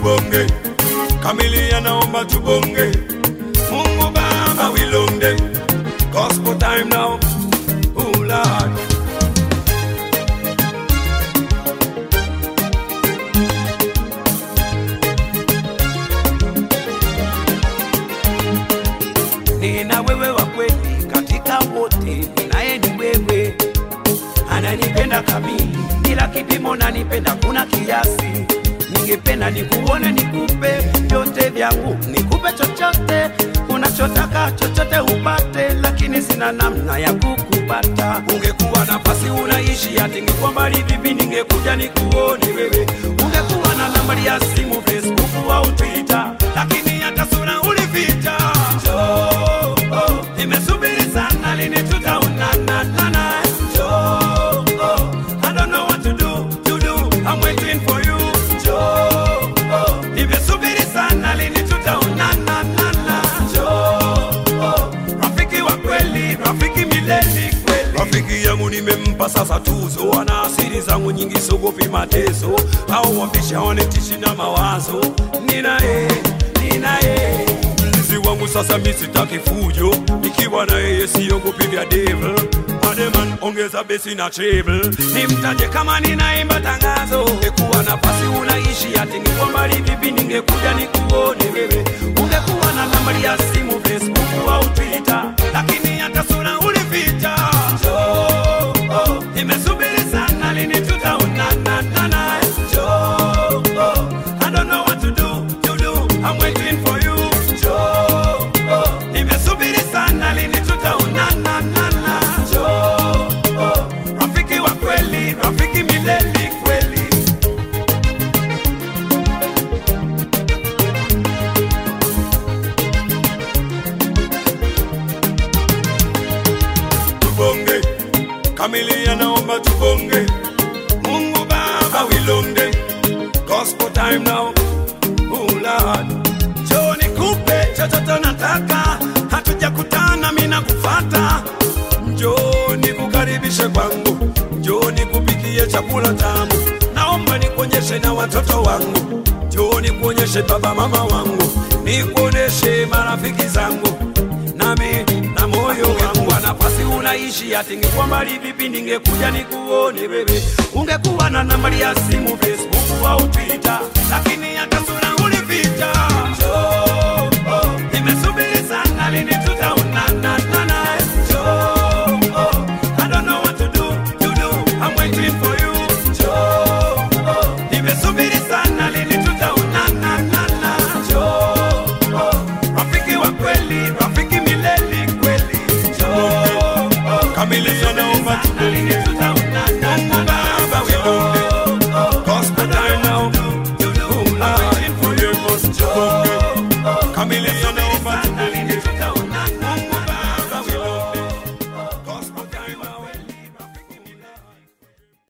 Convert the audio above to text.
tubonge kamilia naomba tubonge mungu baba wilonde gospel time now oh lord nina wewe wa kweli katika wote, ninaye ni wewe, ananipenda kamili bila kipimo, nanipenda kuna kiasi. Ningependa nikuone, nikupe vyote vyangu, nikupe chochote unachotaka, chochote upate, lakini sina namna ya kukupata. Ungekuwa nafasi unaishi, ati ningekuwa mbali vipi, ningekuja nikuone wewe. Ungekuwa na nambari ya simu, Facebook au Twitter, lakini hata sura ulificha. Njoo, oh, nimesubiri sana, lini tutaonana? nana? Njoo, oh, I don't know what to do, to do. I'm waiting for you. Njoo, oh, nimesubiri sana, lini tutaonana? nana? Njoo, oh, rafiki wa kweli, rafiki milele kweli. Rafiki yangu nimempa sasa tuzo, ana asiri zangu nyingi, sogopi mateso au wambisha wanetishi na mawazo. Ninaye, ninaye mlinzi wangu sasa, mi sitaki fujo, nikiwa na yeye siogopi vya devil. Ademan ongeza besi na treble, nimtaje kama ninaimba tangazo. Ungekuwa nafasi unaishi, ati niko mbali vipi, ningekuja nikuone wewe. Ungekuwa na nambari ya simu, Facebook au Twitter, lakini hata sura ulificha. Njoo, oh, nimesubiri sana, lini tutaonana? nana? Njoo, oh, I don't know what to do, to do. I'm waiting for you. Njoo, oh, nimesubiri sana, lini tutaonana? nana? Njoo, oh, rafiki wa kweli, rafiki milele kweli. tubonge kamilia naomba tubonge mungu baba wilonde gospel time now oh lord njoo nikupe chochote nataka hatujakutana mina kufata njoo nikukaribishe kwangu njoo nikupikie chakula tamu naomba nikuonyeshe na watoto wangu njoo nikuonyeshe baba mama wangu nikuoneshe marafiki zangu nami na moyo wangu wa nafasi unaishi, ati ngekuwa mbali vipi, ningekuja nikuone wewe. Ungekuwa na nambari ya simu, Facebook au Twitter, lakini hata sura ulificha. Njoo, oh, nimesubiri sana, lini tutaonana? nana? Njoo, oh, I don't know what to do, to do. I'm waiting for you. Njoo, oh, nimesubiri sana, lini tutaonana? nana? Njoo, oh, rafiki wa kweli, rafiki milele kweli. Njoo, oh, kamilisha naomba tubonge